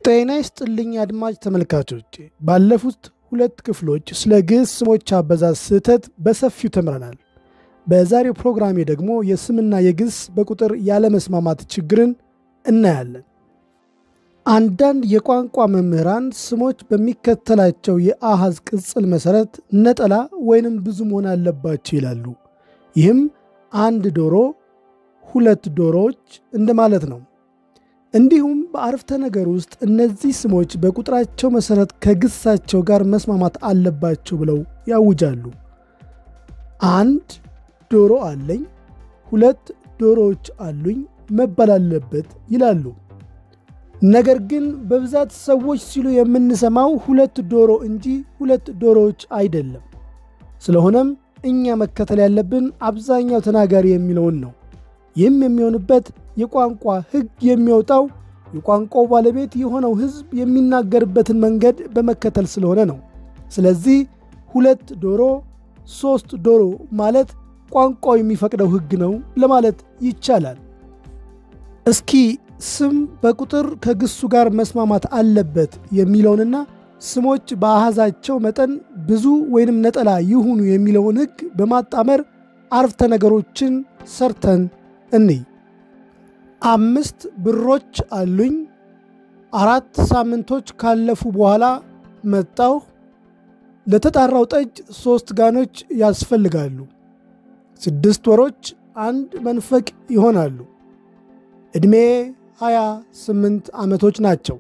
ጤና ይስጥልኝ አድማጭ ተመልካቾች፣ ባለፉት ሁለት ክፍሎች ስለ ግዕዝ ስሞች አበዛዝ ስህተት በሰፊው ተምረናል። በዛሬው ፕሮግራሜ ደግሞ የስምና የግስ በቁጥር ያለመስማማት ችግርን እናያለን። አንዳንድ የቋንቋ መምህራን ስሞች በሚከተላቸው የአሃዝ ቅጽል መሠረት ነጠላ ወይንም ብዙ መሆን አለባቸው ይላሉ። ይህም አንድ ዶሮ፣ ሁለት ዶሮዎች እንደማለት ነው። እንዲሁም በአረፍተ ነገር ውስጥ እነዚህ ስሞች በቁጥራቸው መሠረት ከግሳቸው ጋር መስማማት አለባቸው ብለው ያውጃሉ። አንድ ዶሮ አለኝ፣ ሁለት ዶሮዎች አሉኝ መባል አለበት ይላሉ። ነገር ግን በብዛት ሰዎች ሲሉ የምንሰማው ሁለት ዶሮ እንጂ ሁለት ዶሮዎች አይደለም። ስለሆነም እኛ መከተል ያለብን አብዛኛው ተናጋሪ የሚለውን ነው። ይህም የሚሆንበት የቋንቋ ሕግ የሚወጣው የቋንቋው ባለቤት የሆነው ሕዝብ የሚናገርበትን መንገድ በመከተል ስለሆነ ነው። ስለዚህ ሁለት ዶሮ፣ ሦስት ዶሮ ማለት ቋንቋው የሚፈቅደው ሕግ ነው ለማለት ይቻላል። እስኪ ስም በቁጥር ከግሱ ጋር መስማማት አለበት የሚለውንና ስሞች በአሃዛቸው መጠን ብዙ ወይንም ነጠላ ይሁኑ የሚለውን ሕግ በማጣመር አረፍተ ነገሮችን ሰርተን እንይ። አምስት ብሮች አሉኝ። አራት ሳምንቶች ካለፉ በኋላ መጣሁ። ለተጣራው ጠጅ ሦስት ጋኖች ያስፈልጋሉ። ስድስት ወሮች አንድ መንፈቅ ይሆናሉ። ዕድሜ ሃያ ስምንት ዓመቶች ናቸው።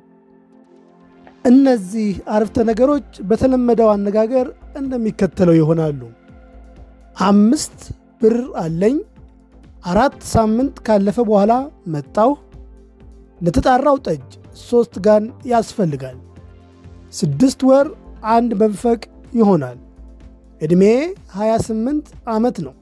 እነዚህ አረፍተ ነገሮች በተለመደው አነጋገር እንደሚከተለው ይሆናሉ። አምስት ብር አለኝ። አራት ሳምንት ካለፈ በኋላ መጣሁ። ለተጣራው ጠጅ ሦስት ጋን ያስፈልጋል። ስድስት ወር አንድ መንፈቅ ይሆናል። ዕድሜ 28 ዓመት ነው።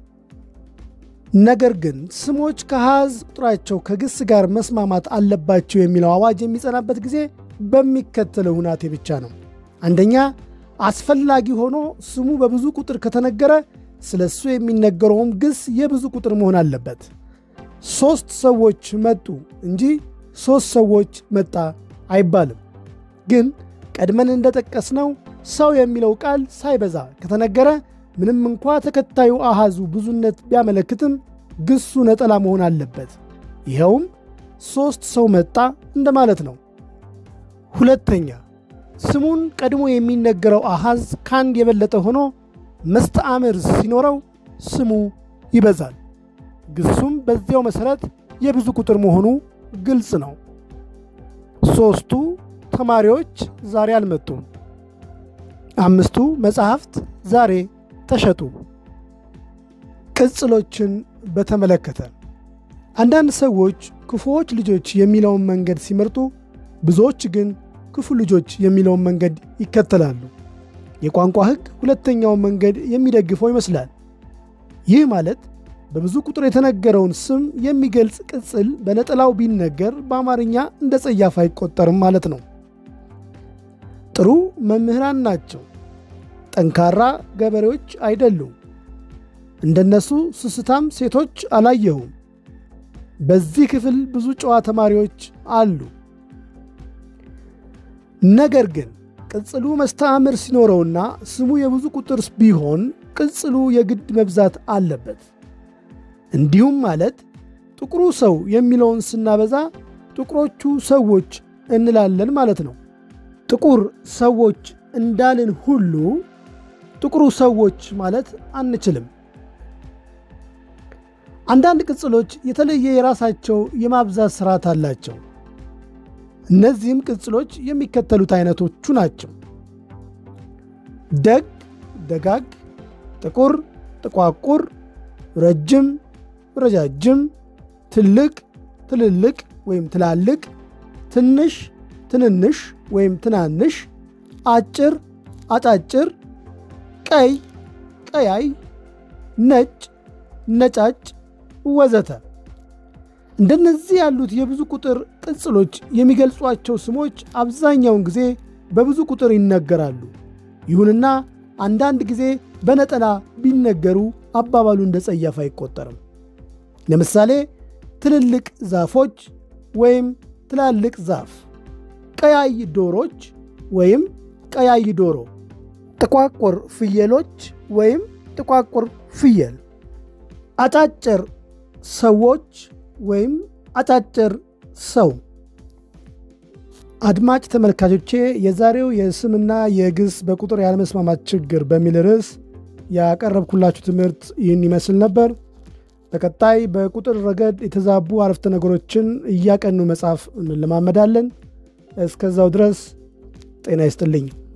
ነገር ግን ስሞች ከአሃዝ ቁጥራቸው ከግስ ጋር መስማማት አለባቸው የሚለው አዋጅ የሚጸናበት ጊዜ በሚከተለው ሁናቴ ብቻ ነው። አንደኛ አስፈላጊ ሆኖ ስሙ በብዙ ቁጥር ከተነገረ ስለ እሱ የሚነገረውም ግስ የብዙ ቁጥር መሆን አለበት። ሦስት ሰዎች መጡ እንጂ ሦስት ሰዎች መጣ አይባልም። ግን ቀድመን እንደጠቀስነው ሰው የሚለው ቃል ሳይበዛ ከተነገረ ምንም እንኳ ተከታዩ አሃዙ ብዙነት ቢያመለክትም ግሱ ነጠላ መሆን አለበት። ይኸውም ሦስት ሰው መጣ እንደማለት ነው። ሁለተኛ ስሙን ቀድሞ የሚነገረው አሃዝ ከአንድ የበለጠ ሆኖ መስተአምር ሲኖረው ስሙ ይበዛል። ግሱም በዚያው መሠረት የብዙ ቁጥር መሆኑ ግልጽ ነው። ሦስቱ ተማሪዎች ዛሬ አልመጡም። አምስቱ መጻሕፍት ዛሬ ተሸጡ። ቅጽሎችን በተመለከተ አንዳንድ ሰዎች ክፉዎች ልጆች የሚለውን መንገድ ሲመርጡ፣ ብዙዎች ግን ክፉ ልጆች የሚለውን መንገድ ይከተላሉ። የቋንቋ ሕግ ሁለተኛውን መንገድ የሚደግፈው ይመስላል። ይህ ማለት በብዙ ቁጥር የተነገረውን ስም የሚገልጽ ቅጽል በነጠላው ቢነገር በአማርኛ እንደ ጸያፍ አይቆጠርም ማለት ነው። ጥሩ መምህራን ናቸው፣ ጠንካራ ገበሬዎች አይደሉም። እንደነሱ ስስታም ሴቶች አላየሁም። በዚህ ክፍል ብዙ ጨዋ ተማሪዎች አሉ። ነገር ግን ቅጽሉ መስተአምር ሲኖረውና ስሙ የብዙ ቁጥር ቢሆን ቅጽሉ የግድ መብዛት አለበት። እንዲሁም ማለት ጥቁሩ ሰው የሚለውን ስናበዛ ጥቁሮቹ ሰዎች እንላለን ማለት ነው። ጥቁር ሰዎች እንዳልን ሁሉ ጥቁሩ ሰዎች ማለት አንችልም። አንዳንድ ቅጽሎች የተለየ የራሳቸው የማብዛት ስርዓት አላቸው። እነዚህም ቅጽሎች የሚከተሉት አይነቶቹ ናቸው። ደግ፣ ደጋግ፣ ጥቁር፣ ጥቋቁር፣ ረጅም፣ ረጃጅም፣ ትልቅ፣ ትልልቅ ወይም ትላልቅ፣ ትንሽ፣ ትንንሽ ወይም ትናንሽ፣ አጭር፣ አጫጭር፣ ቀይ፣ ቀያይ፣ ነጭ፣ ነጫጭ ወዘተ። እንደነዚህ ያሉት የብዙ ቁጥር ቅጽሎች የሚገልጿቸው ስሞች አብዛኛውን ጊዜ በብዙ ቁጥር ይነገራሉ። ይሁንና አንዳንድ ጊዜ በነጠላ ቢነገሩ አባባሉ እንደ ጸያፍ አይቆጠርም። ለምሳሌ ትልልቅ ዛፎች ወይም ትላልቅ ዛፍ፣ ቀያይ ዶሮች ወይም ቀያይ ዶሮ፣ ጥቋቁር ፍየሎች ወይም ጥቋቁር ፍየል፣ አጫጭር ሰዎች ወይም አጫጭር ሰው። አድማጭ ተመልካቾቼ የዛሬው የስምና የግስ በቁጥር ያለመስማማት ችግር በሚል ርዕስ ያቀረብኩላችሁ ትምህርት ይህን ይመስል ነበር። በቀጣይ በቁጥር ረገድ የተዛቡ አረፍተ ነገሮችን እያቀኑ መጻፍ እንለማመዳለን። እስከዛው ድረስ ጤና ይስጥልኝ።